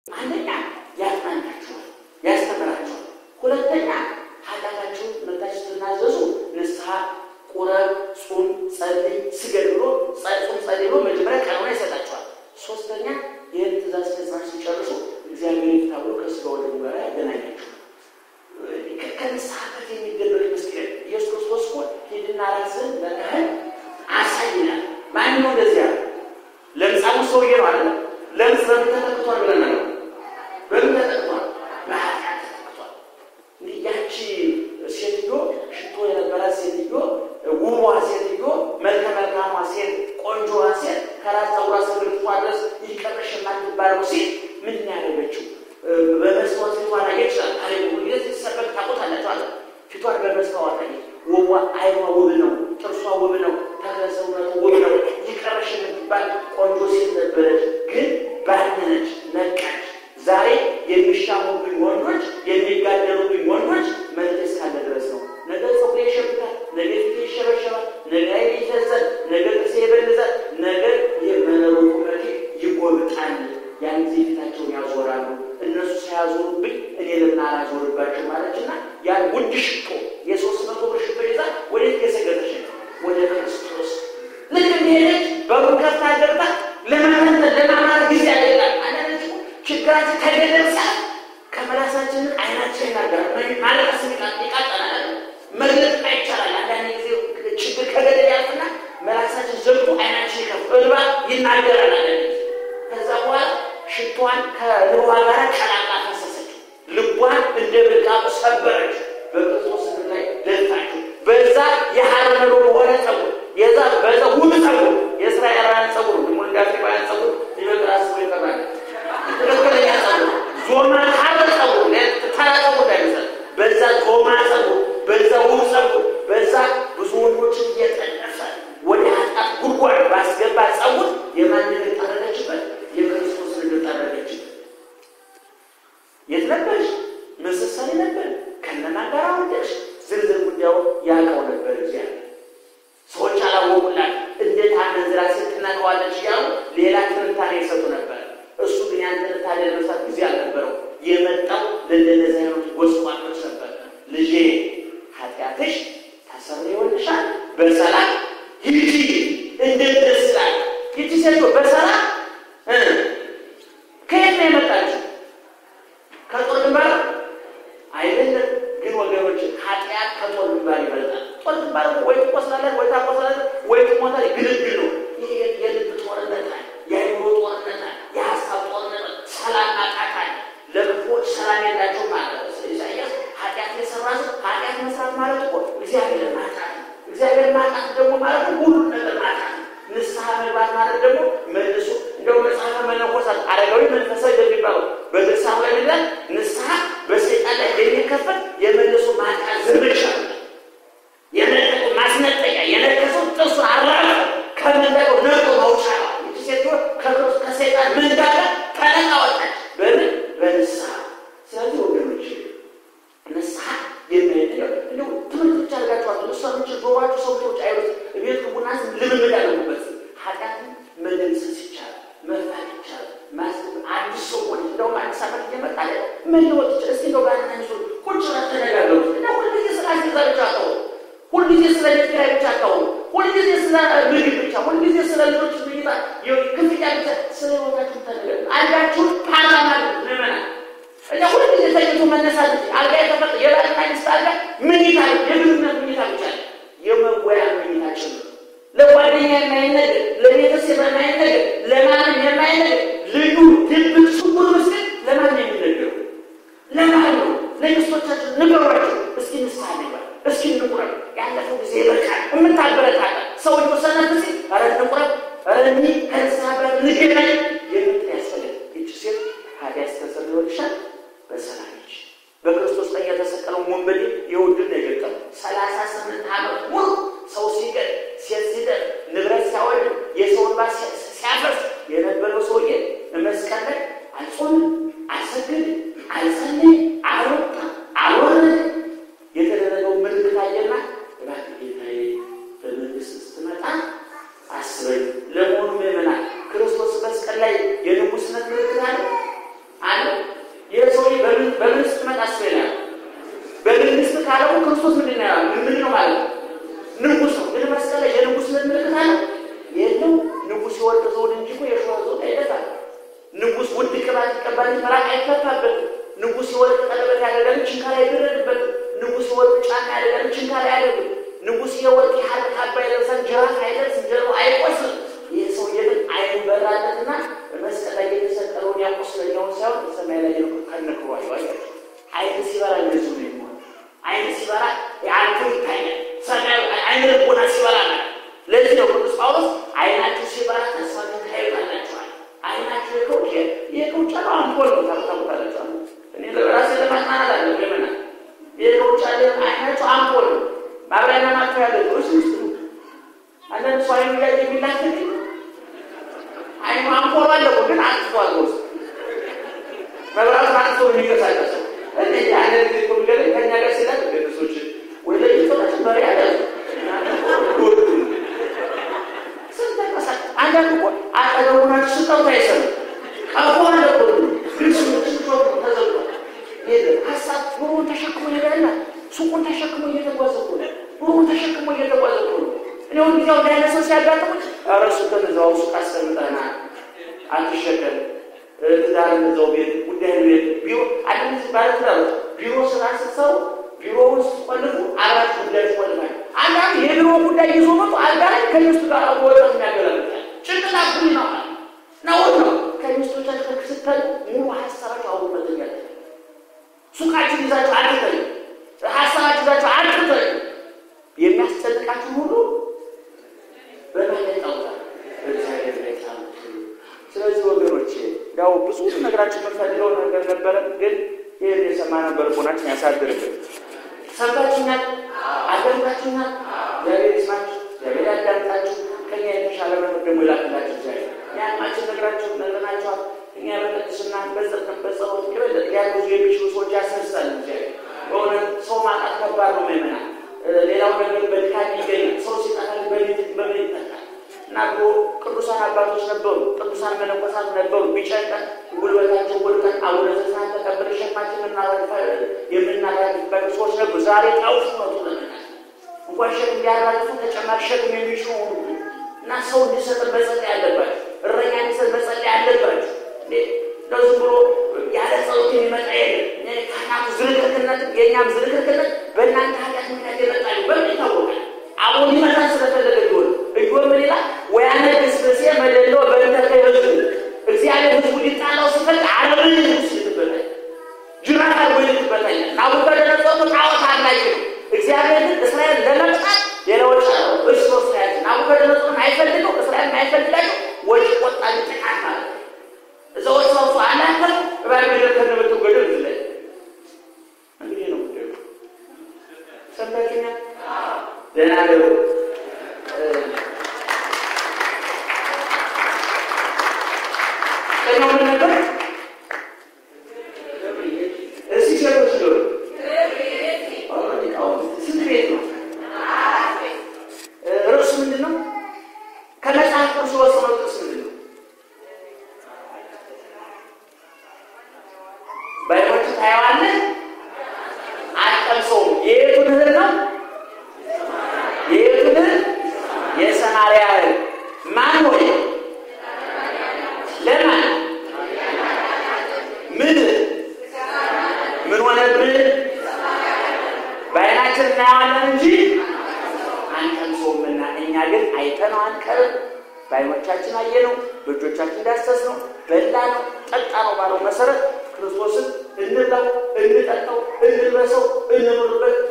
አንደኛ ያጽናናችኋል፣ ያስተምራችኋል። ሁለተኛ ኃጢአታችሁን መታችሁ ስትናዘዙ ንስሐ ቁረብ፣ ጹም፣ ጸልይ፣ ስገድ ብሎ ጹም፣ ጸልይ ብሎ መጀመሪያ ቀኖና ይሰጣችኋል። ሶስተኛ ይህን ትእዛዝ ፈጽማችሁ ሲጨርሱ እግዚአብሔር ይፍታ ብሎ ከስጋ ወደሙ ጋር ያገናኛችኋል። ከንስሐ በት የሚደረግ ምስክር ኢየሱስ ክርስቶስ እኮ ሂድና ራስህን ለካህን አሳይ ይላል። ማን ነው እንደዚያ? ለምጻሙ ሰውዬ ነው አለ። ለምጽ በምን ተጠቅቷል ብለን ነው? በምን ተጠቅቷል? በኃጢአት ተጠቅቷል። እንዲህ ያቺ ሴትዮ ሽቶ የነበራት ሴትዮ ውቧ ሴትዮ መልከ መልካሟ ሴት ቆንጆዋ ሴት ከራስ ፀጉሯ እስከ እግሯ ድረስ ይቀረሽ የማትባለው ሴት ምንድን ያደረገችው? በመስታወት ፊቷን አየች። አለ ጊዜ ሲሰበክ ታውቁታላችሁ አለ ፊቷን በመስታወት አየች። ውቧ አይኗ ውብ ነው፣ ጥርሷ ውብ ነው፣ ተክለ ሰውነቱ ውብ ነው። ይቀረሽ የምትባል ቆንጆ ሴት ነበረች፣ ግን ባነነች፣ ነቃች። ዛሬ የሚሻሙብኝ ወንዶች የሚጋደሉብኝ ወንዶች መልክ እስካለ ድረስ ነው። ነገ ፀጉሬ ይሸብታል፣ ነገ ፊቴ ይሸበሸባል፣ ነገ ዓይኔ ይፈዛል፣ ነገ ጥርሴ ይበልዛል፣ ነገ የመነሩ ቁመቴ ይጎብጣል። ያን ጊዜ ፊታቸውን ያዞራሉ። እነሱ ሳያዞሩብኝ እኔ ለምን አላዞርባቸው ማለችና ያን ውድ ሽቶ የሶስት መቶ ብር ሽቶ ይዛ ወዴት ገሰገሰች? ወደ ክርስቶስ ልክ እንደሄደች በሩን ከፍታ ገብታ ለማመንተ ለማማር ጊዜ ያደላል። አንዳንድ ችግራችን ከገደል ሰዓት ከመላሳችን አይናችን ይናገራል። ማለቀስ ይቃጠናል። መግለጥ አይቻላል። አንዳንድ ጊዜ ችግር ከገደል ያልፍና መላሳችን ዘግቶ አይናችን ይከፍ እልባ ይናገራል። አንዳንድ ጊዜ ከዛ በኋላ ሽቷን ከልቧ ጋር ቀላቃ ፈሰሰችው። ልቧን እንደ ብልቃጡ ሰበረች። በክርስቶስ ላይ ደፋችው። በዛ የሐረሩ በሆነ ጸጉር የዛ በዛ ውብ ጸጉር የእስራኤላውያን ጸጉር ደግሞ እንደ አፍሪካውያን ጸጉር ሊበቅል አስቦ ይቀራል። ትክክለኛ ጸጉር ዞማ ሐረ ጸጉር ተራ ጸጉር እንዳይመስል በዛ ዞማ ጸጉር በዛ ውብ ጸጉር በዛ ብዙ ወንዶችን እየጠለፈ ወደ ኃጢአት ጉድጓድ ባስገባ ጸጉር የማንን ጠረገችበት? የክርስቶስ ንግር ጠረገችበት። የት ነበርሽ? ምስሳሌ ነበር። ከነማ ጋር ወደሽ ዝርዝር ጉዳዩ ያውቀው ነበር እግዚአብሔር። ሰዎች አላወቁላት። እንዴት አመንዝራ ሴት ትናቀዋለች እያሉ ሌላ ትንታኔ ይሰጡ ነበር። እሱ ግን ያን ትንታኔ ለመስራት ጊዜ አልነበረው። የመጣው ለእንደነዚህ አይነቱ ጎስቋሎች ነበር። ልጄ ኃጢአትሽ ተሰርዮልሻል፣ በሰላም ሂጂ። እንዴት ደስ ይላል! ይቺ ሴቶ በሰላም ከየት ነው የመጣችው? ከጦር ግንባር አይደለም። ግን ወገኖች ኃጢአት ከጦር ግንባር ይበልጣል። ጦር ግንባር ወይ ትቆስላለህ፣ ወይ ታቆስላለህ፣ ወይ ትሞታለህ። ግልግል ነው። ይህ የልብ ጦርነት አለ፣ የአይምሮ ጦርነት አለ፣ የሀሳብ ጦርነት አለ፣ ሰላም ማጣት አለ። ለክፎች ሰላም የላቸው ማለት ነው። ኢሳያስ ኃጢአት የሰራ ሰው ኃጢአት መስራት ማለት እኮ እግዚአብሔር ማጣት ነው። እግዚአብሔር ማጣት ደግሞ ማለት ሁሉን ነገር ማጣት ነው። ንስሐ መግባት ማለት ደግሞ መልሶ እንደው መጽሐፈ መነኮሳት አረጋዊ መንፈሳዊ እንደሚባለው በድርሳኑ ላይ ይላል ንስሐ በሰይጣን ላይ የሚከፈል የመልሶ ማጥቃት ዘመቻ የነጠቁ ማስነጠቂያ የነከሰው ጥርሱ አራራ ከመንጠቀው ነጦ መውጫ ይቺ ሴት ከሰይጣን መንጋጋ ተነቃ ወጣች። በምን በንስሐ። ስለዚህ ወገኖች ንስሐ የሚያደርገው እንደው ትምህርት ብቻ አድርጋችኋል። እሷኖች ጆሯችሁ ሰዎች አይሩት ቤት ቡና ልምምድ ያደረጉበት ኃጢአትን መደምሰስ ይቻላል፣ መፍታት ይቻላል። አዲስ ሰው ሆነ እንደውም አዲስ ዓመት እየመጣ መለወጥ ይችላል። እስኪ እንደው ጋር ናንሱ ቁጭ ብላችሁ ተነጋገሩ እና ሁልጊዜ ስለ አስገዛ ብቻ አታውሩ። ሁልጊዜ ስለ ቤት ኪራይ ብቻ አታውሩ። ሁልጊዜ ስለ ምግብ ብቻ፣ ሁልጊዜ ስለ ልጆች ምኝታ ክፍያ ብቻ፣ ስለ ህይወታችሁ ተነጋገሩ። አንዳችሁን ፓርላማ ምመና እኛ ሁልጊዜ ተኝቶ መነሳት አልጋ የተፈጠ የባልና ሚስት አልጋ ምኝታ የግንኙነት ምኝታ ብቻ የመወያ ምኝታችን ነው። ለጓደኛ የማይነገር ለቤተሰብ የማይነገር ለማንም የማይነገር ልዩ ድብቅ ስውር ምስል ለማን የሚነገሩ ለማን ነው? ለሚስቶቻችን ንገሯቸው። እስኪ ንስሐ ንግባ፣ እስኪ እንቁረብ። ያለፈው ጊዜ ይበቃል። የምታበረታታ ሰዎች ሰነፍ ሲል ኧረ እንቁረብ፣ ኧረ እኒ ከንስሐ በት ንገናኝ የምትን ያስፈልግ ይቺ ሴት ኃጢአት ተሰርዮልሻል፣ በሰላም ሂጂ። በክርስቶስ ላይ የተሰቀለው ወንበዴ የውድን ነው የገጠመው ሰላሳ ስምንት ዓመት ሙሉ ሰው ሲገድ ሴት ሲደር ንብረት ሲያወድ የሰውን ባ ሲያፈርስ የነበረው ሰውዬ መስቀል ቀባሪ መራቅ አይፈታበትም። ንጉሥ የወርቅ ቀለበት ያደርጋል፣ ችንካር አይደረግበትም። ንጉሥ የወርቅ ጫማ ያደርጋል፣ ችንካር አያደርግም። ንጉሥ የወርቅ የሐር ካባ ይለብሳል፣ ጅራት አይደርስም፣ ጀርባው አይቆስልም። ይህ ሰውዬ ግን አይን በራለትና በመስቀል ላይ የተሰቀለውን ያቆስለኛውን ሳይሆን ሰማይ ላይ ነው ከነክሮ አይዋያቸው አይን ሲበራ እንደዚሁ ነው የሚሆን። አይን ሲበራ የአልፎ ይታያል። ሰማይ አይን ልቦና ሲበራ ነው። ለዚህ ነው ቅዱስ ጳውሎስ አይናችሁ ሲበራ ተስፋ ታዩታላችኋል። አይናችሁ የከውጭ የከውጭ ነው አምፖል ነው ታታቁታላችኋል። እኔ ለራሴ ለማጽናናት አለ ገመና የከውጭ አለ አይናችሁ አምፖል ነው ማብሪያና ማጥፊያ ያለ እሱ ውስጥ ነው። አንዳንድ ሰው አይኑ ላይ የሚላክል አይኑ አምፖል አለ ግን አጥፏል ውስጥ መብራት አንሶ የሚንቀሳቀሰው እነዚህ አይነት ጊዜ ኮሚገለ ከኛ ጋር ሲላል ገነሶች ወደ ይቶች መሪ ያለ አንዳንድ እኮ አጠገቡናችሁ ስጠውት አይሰሩ ቀፎ አለ እኮ ግን ስጦት ተዘግቷል። ሀሳብ ብሩን ተሸክሞ ይሄዳልና ሱቁን ተሸክሞ እየተጓዘ እኮ ነው። ብሩን ተሸክሞ እየተጓዘ እኮ ነው። እኔ ሁን ጊዜው እንዳይነ ሰው ሲያጋጥሙኝ ኧረ ሱቅን እዛው ሱቅ አስቀምጠናል አትሸከም ትዳር እዛው ቤት ጉዳይ ቤት ቢሮ አዲስ ማለት ነው። ቢሮ ስራ ስትሰሩ ቢሮ ውስጥ ቆልፉ አራት ጉዳይ ቆልፋል። አንዳንድ የቢሮ ጉዳይ ይዞ መጡ አልጋ ላይ ከሚስቱ ጋር ወጣት የሚያገላልጣል ጭንቅላ ቡኒ ነው ነውር ነው። ከሚስቶቻችሁ ስተል ሙሉ ሀሳባችሁ አውሩበት ያለ ሱቃችሁ ይዛችሁ አትተኙ፣ ሀሳባችሁ ይዛችሁ አትተኙ። የሚያስጨንቃችሁ ሁሉ በማለት ጣውታል እግዚአብሔር ላይ ታምቱ ስለዚህ ወገኖች ያው ብዙ ነገራችን የምንፈልገው ነገር ነበረ፣ ግን ይህን የሰማነው በልቦናችን ያሳድርብን። ሰምታችሁኛል፣ አዳምጣችሁኛል። እግዚአብሔር ይስማችሁ፣ እግዚአብሔር ያዳምጣችሁ። ከኛ የተሻለ መኖር ደግሞ ይላክላችሁ። እግዚአብሔር ያማችን ነግራችሁ ነግረናችኋል። እኛ በቅድስና በጽድቅም በጸሎት የበለጠ ሊያግዙ የሚችሉ ሰዎች ያስነሳል። እግዚአብሔር በእውነት ሰው ማጣት ከባድ ነው። ምእመናን ሌላው ነገር በድካም ይገኛል። ሰው ሲጠፋ በምን ይጠቃል? እና ድሮ ቅዱሳን አባቶች ነበሩ፣ ቅዱሳን መነኮሳት ነበሩ። ቢጨንቀን ጉልበታቸው ወድቀን አቡነ ዘበሰማያት ተቀብለን ሸክማችን የምናራግፍባቸው ሰዎች ነበሩ። ዛሬ ጣውፍ መጡ። ለምናል እንኳን ሸክም ሊያራግፉ ተጨማሪ ሸክም የሚችሉ ሆኑ እና ሰው እንዲሰጥ መጸለይ አለባቸው። እረኛ እንዲሰጥ መጸለይ አለባቸው። ለዝም ብሎ ያለ ጸሎት የሚመጣ የለም። ካህናቱ ዝርክርክነት፣ የእኛም ዝርክርክነት በእናንተ ኃጢአት ምክንያት የመጣሉ በምን ይታወቃል? አሁን ሊመጣን ስለፈለገ ቢሆን እጆን ምን ይላል? ወያነ ግስብሴ መደሎ በእንተ ከህዝቡ እግዚአብሔር ህዝቡ ሊጣላው ሲፈልግ አረብን ንጉስ ይልበታል፣ ጅራት አድርጎ ይልክበታል። ናቡከደነጾር ጣዖት አምላኪ ነው። እግዚአብሔር ግን እስራኤል ለመቅጣት የለወጭ እርስ በርስ ያለ ናቡከደነጾርን አይፈልገው፣ እስራኤል አይፈልጋቸው ወጭ ቆጣ ጥቃት ማለት ነው። እዛ ወጭ ሰውሱ አናከር እባብ ገደል ከነበቱ ገደል ዝላይ እንግዲህ ነው ጉዳዩ። ሰምታችሁኛ ደህና ገሩ ቀኛው ምን ነበር? እስቲ ሴቶች ዶሮ ስንት ቤት ነው? ርዕሱ ምንድን ነው? ከመጽሐፍ ቅዱስ የወሰነው ጥቅስ ምንድን ነው? ባይሆን ታየዋለህ፣ አትቀምሰውም። የየቱን እህል ነው? የየቱን እህል? የሰማርያ እህል ማን ሆይ ለማን ምን ምን ሆነብን? በዓይናችን እናየዋለን እንጂ አንቀምሰውምና፣ እኛ ግን አይተነው አንቀርም። በዓይኖቻችን አየነው፣ በእጆቻችን ዳሰስነው፣ በላነው፣ ጠጣነው ባለው መሰረት ክርስቶስን እንብላው፣ እንጠጣው፣ እንልበሰው፣ እንኑርበት፣